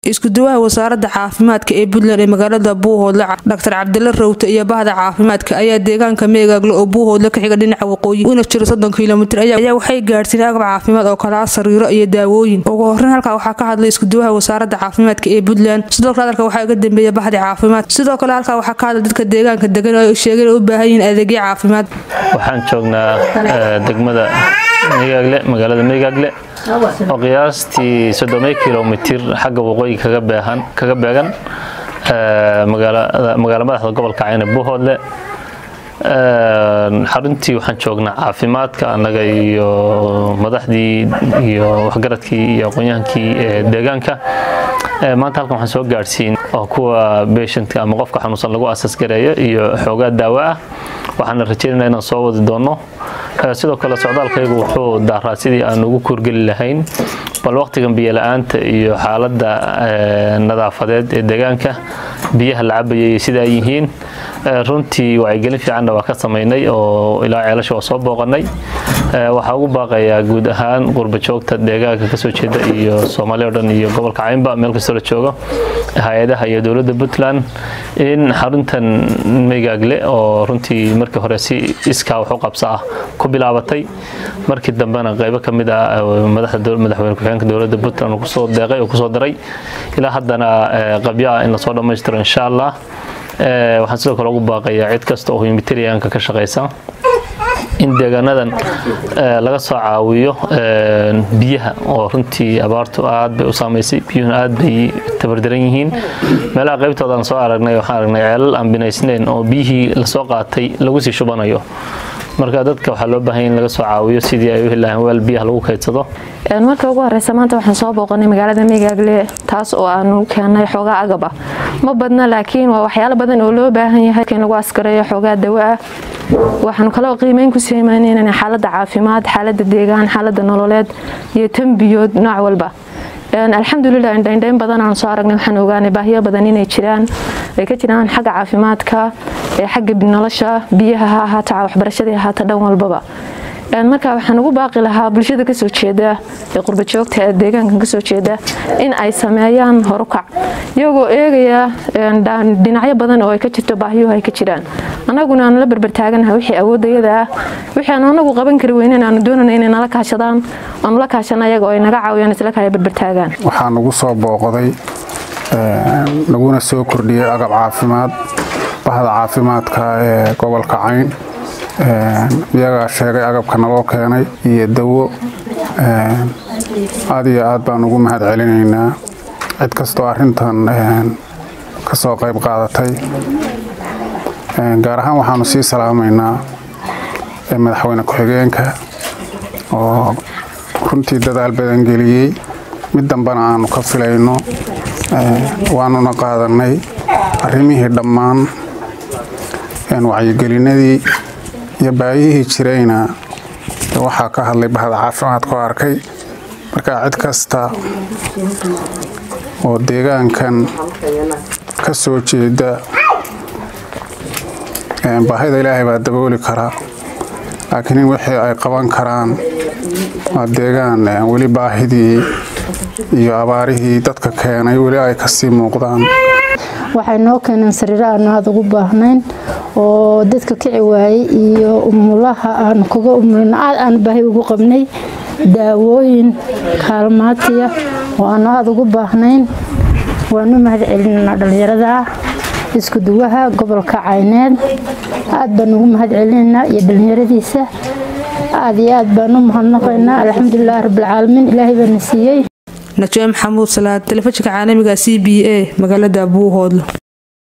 iskuduwaha wasaaradda caafimaadka ee puntland ee magaalada buuhoodle dhaktar cabdila rawte iyo bahda caafimaadka ayaa deegaanka meegaagle oo buuhoodle ka xiga dhinaca waqooyi una jiro soddon kilomitir ayaa waxay gaadhsiin agab caafimaad oo kalaa sariiro iyo daawooyin ugu horeyn halkaa waxaa ka hadlay iskuduwaha wasaaradda caafimaadka ee puntland sidoo kale hadalka waxaa iga dambeeya bahdi caafimaad sidoo kale halkaa waxaa ka hadlay dadka deegaanka degan oo ay sheegeen u baahan yihiin adeegyo caafimaad waxaan joognaa degmada meegaagle magaalada meegaagle oo qiyaastii soddoma kilomitir xagga waqooyi kaga beegan magaalo madaxda gobolka cayne buuhoodle xaruntii waxaan joognaa caafimaadka annaga iyo madaxdii iyo waxgaradkii iyo aqoon-yahankii deegaanka maanta halkan waxaan soo gaadhsiin oo kuwa beeshantka ama qofka xanuunsan lagu asasgareeyo iyo xoogaa daawo ah waxaana rajeynayna inaan soo wadi doonno sidoo kale socdaalkaygu wuxuu daaraa sidii aan ugu kuurgeli lahayn bal waqtigan biyola-aanta iyo xaaladda nadaafadeed ee deegaanka biyaha la cabayay iyo sida ay yihiin runtii wacyigelin fiicanna waa ka samaynay oo ilaa ceelasha waa soo booqanay waxaa ugu baaqayaa guud ahaan qurba joogta deegaanka kasoo jeeda iyo soomaaliya o dhan iyo gobolka caynba meel kastoo la joogo hay-adaha iyo dowladda puntland in xaruntan meygaagle oo runtii markii hore si iskaa wax u qabsa ah ku bilaabatay markii dambena qaybo ka mid ah madaxweyne ku-xigeenka dowladda puntland kusoo deeqay oo kusoo daray ilaa haddana qabyo ah in lasoo dhammaystiro insha allah waxaan sidoo kale ugu baaqayaa cid kasta oo humanitarianka ka shaqaysa in deegaanadan laga soo caawiyo biyaha oo runtii abaartu aad bay u saamaysay biyuhuna aad bay tabardaran yihiin meelaha qaybtoodaan soo aragnay waxaan aragnay ceelal aan binaysnayn oo biyihii lasoo qaatay lagu sii shubanayo marka dadka waxaa loo baahanya in laga soo caawiyo sidii ay u heli lahayn weel biyaha lagu kaydsado marka ugu horeysa maanta waxaan soo booqanay magaalada meegaagle taas oo aanu keenay xoogaa agab ah ma badna laakiin waa waxyaalo badan oo loo baahan yahay in lagu askareeyo xoogaa dawo ah waxaanu kaloo qiimeyn ku sameynayna xaaladda caafimaad xaaladda deegaan xaaladda nololeed iyo tambiyood nooc walba alxamdulilah indhaindhayn badan aan soo aragnay waxaan ogaanay baahiyo badan inay jiraan ay ka jiraan xagga caafimaadka xagga nolosha biyaha ha ahaata waxbarashadii ahaata dhan walbaba marka waxaan ugu baaqi lahaa bulshada kasoo jeeda ee qurbajoogta ee deegaankan kasoo jeeda in ay sameeyaan horukac iyagoo eegaya dhinacyo badan oo ay ka jirto baahiyuhu ay ka jiraan annaguna aanu la berbertaaganaha wixii awoodayada ah wixii aanu anagu qaban kari weynen aanu doonana inay nala kaashadaan aanu la kaashana ayaga oo ay naga caawiyaan isla kaya berbertaagaan waxaa nagu soo booqday naguna soo kordhiyey agab caafimaad bahda caafimaadka ee gobolka cayn iyagaa sheegay agabka naloo keenay iyo dawo aad iyo aad baan ugu mahad celinaynaa cid kastoo arintan ka soo qayb qaadatay gaar ahaan waxaanu sii salaamaynaa madaxweyne ku-xigeenka oo runtii dadaal badan geliyey mid dambena aanu ka filayno waanuna qaadanay arrimihii dhammaan wacyigelinadii iyo baayihii jirayna waxaa ka hadlay bahda caafimaadku arkay marka cid kasta oo deegaankan ka soo jeeda baahida ilaahay baa dabooli karaa laakiin in wixii ay qaban karaan waa deegaan weli baahidii iyo abaarihii dadka keenay weli ay kasii muuqdaan waxay noo keeneen sariiro aanu aada ugu baahnayn oo dadka kici waayey iyo umulaha aanu kaga umulin aad aanu baahi ugu qabnay daawooyin kaalmaatiya oo aanu aada ugu baahnayn waanu mahad celinanaa dhallinyarada isku duwaha gobolka cayneed aad baan ugu mahad celinaynaa iyo dhallinyaradiisa aad iyo aad baan u mahadnaqaynaa alxamdulilahi rabbilcaalamiin ilaahay baana siiyey najee maxamuud salaad telefishinka caalamiga c b a magaalada buuhoodlo